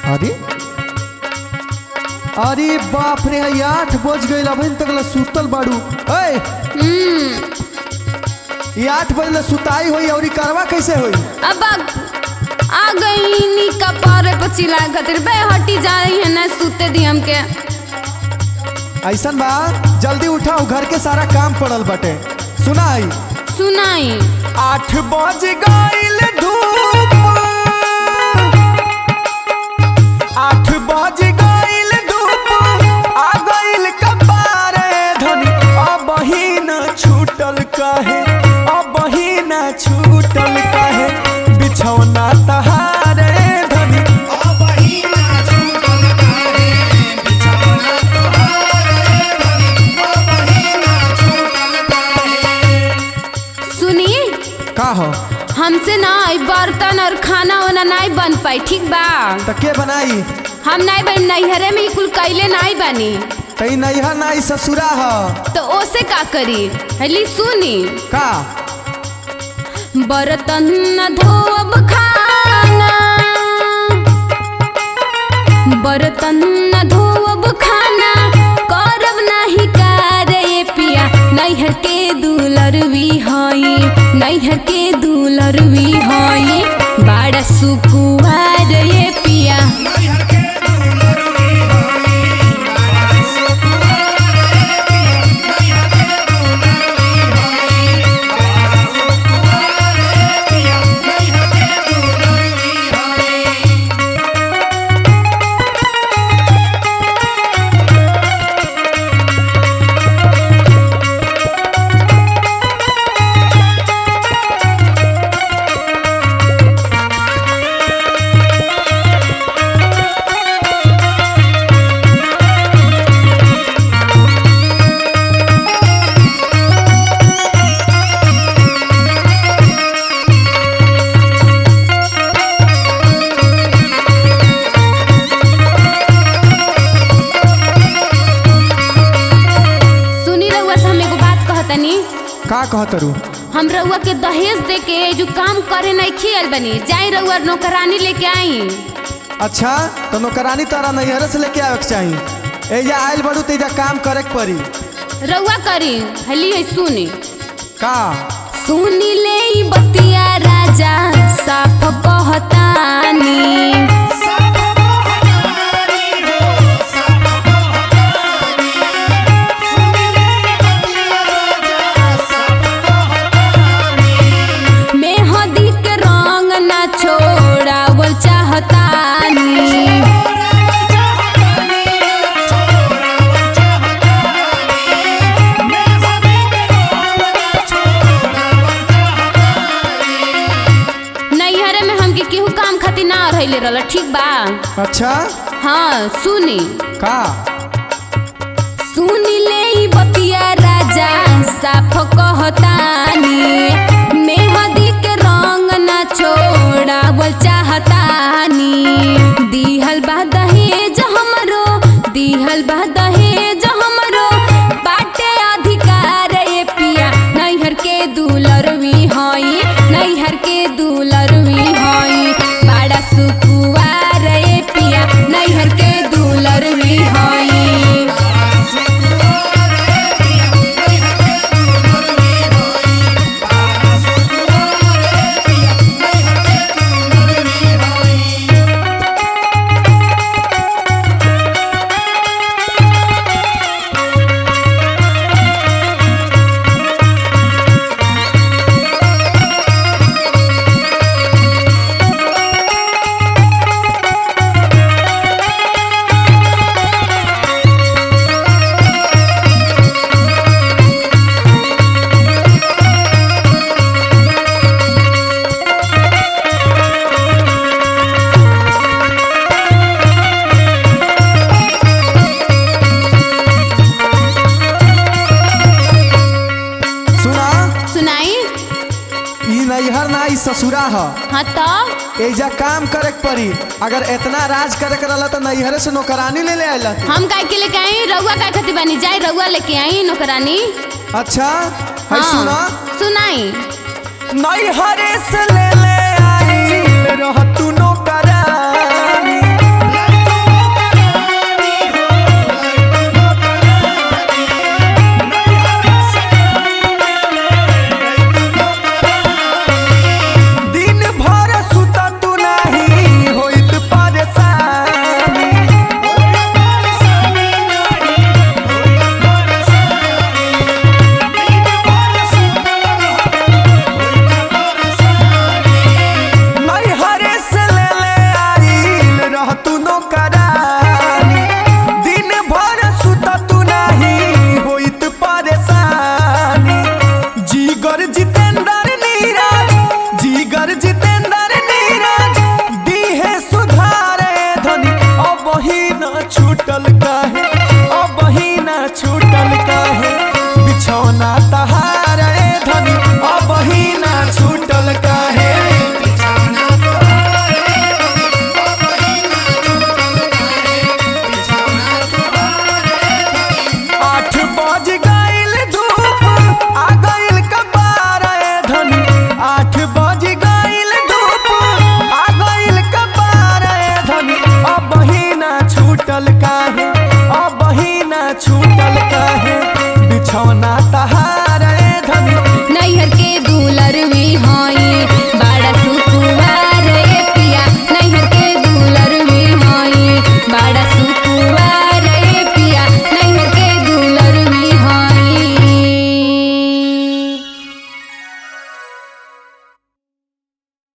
अरे अरे बाप रे ये आठ बज गई अभी तक ला सुतल बाड़ू ए हम्म ये आठ बजे सुताई होई और करवा कैसे होई अब आ, आ गई नी कपारे पर चिल्ला खातिर बे हटी जा रही है ना सूते दी हमके ऐसन बा जल्दी उठाओ घर के सारा काम पड़ल बटे सुनाई सुनाई आठ बज गईल धूप आठ बज गईल धूप आ गईल कपारे धनी अब ही न छूटल काहे अब ही न छूटल काहे बिछौना तहारे धनी सुनी का हो हमसे ना ई बर्तन और खाना वाना नहीं बन पाई ठीक बा त के बनाई हम नहीं बन नैहरे में ई कुल कैले नहीं बनी तई नैहर नाई ससुरा ह तो ओसे का करी हली सुनी का बर्तन न धोब खाना बर्तन न धोब खाना करब नाही कारे पिया नैहर के दुलरवी हई नैहर के दुलरवी हई बड़ा सुकुआर ये पिया सुनी रउआ से हम एगो बात कहतनी का कहतरू हम रउआ के दहेज दे के जो काम करे नहीं खियल बनी जाई रउआ नौकरानी लेके आई अच्छा तो नौकरानी तारा नैहर से लेके आवे के चाही एजा आइल बड़ू तो एजा काम करे के पड़ी रउआ करी हली है सुनी का सुनी ले ई बतिया राजा साफ कहतानी मेहदी के रंग ना छोड़ावल चाहतानी नैहरे में हमके केहू काम खातिर ना रहले रहल ठीक बा अच्छा हाँ सुनी का सुनी ले ई बतिया राजा साफ कहतानी मेहदी के रंग ना छोड़ावल चाहतानी दिहल बा दहेज हमरो दिहल बा दहेज हमरो बाटे अधिकार ए पिया नैहर के दुलरवी हई नैहर के दुलरवी हई बड़ा सुकुआर ए पिया नैहर के दुलरवी हई सुना सुनाई ई नैहर ना ई ससुरा ह हाँ तो एजा काम करे के पड़ी अगर इतना राज करे के रहला तो नैहरे से नौकरानी ले ले आइला हम काय के लेके आई रउआ काय खातिर बनी जाई रउआ लेके आई नौकरानी अच्छा है हाँ, सुना सुनाई नैहरे से ले ले आइल रह तू नौकरानी मिलल